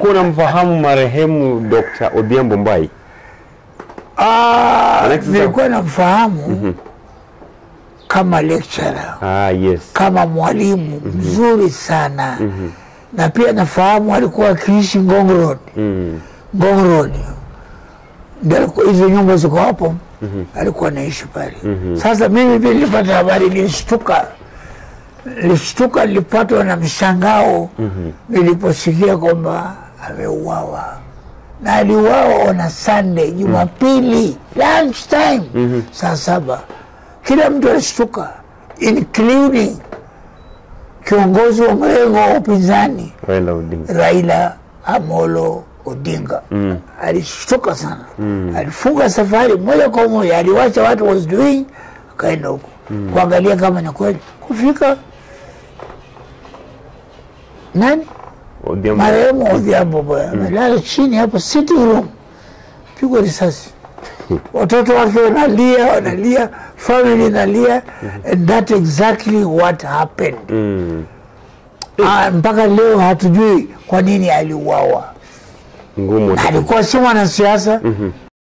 kuna mfahamu marehemu Dr. Odhiambo Mbai? Ah, Alex, sasa- nilikuwa namfahamu kama lecturer Ah, yes. kama mwalimu mzuri sana na pia nafahamu alikuwa akiishi Ngong Road Mm. Ngong Road ndio alikuwa- hizo nyumba ziko hapo alikuwa anaishi pale sasa mimi pia nilipata habari nilishtuka nilishtuka nilipatwa na mshangao niliposikia kwamba ameuawa na aliuawa on Sunday Jumapili lunch time saa saba kila mtu alishtuka including kiongozi wa mrengo wa upinzani Raila Odinga. Raila Amolo Odinga mm. alishtuka sana mm. alifunga safari moja kwa moja, aliwacha watu was doing, akaenda huko mm. kuangalia kama ni kweli. Kufika nani Odhiambo. marehemu Odhiambo bwana amelala chini hapo sitting room, pigwa risasi watoto wake wanalia, wanalia, family inalia, and that exactly what happened. Mm. Ah, mpaka leo hatujui kwa nini aliuawa. Ngumu. Na alikuwa si mwanasiasa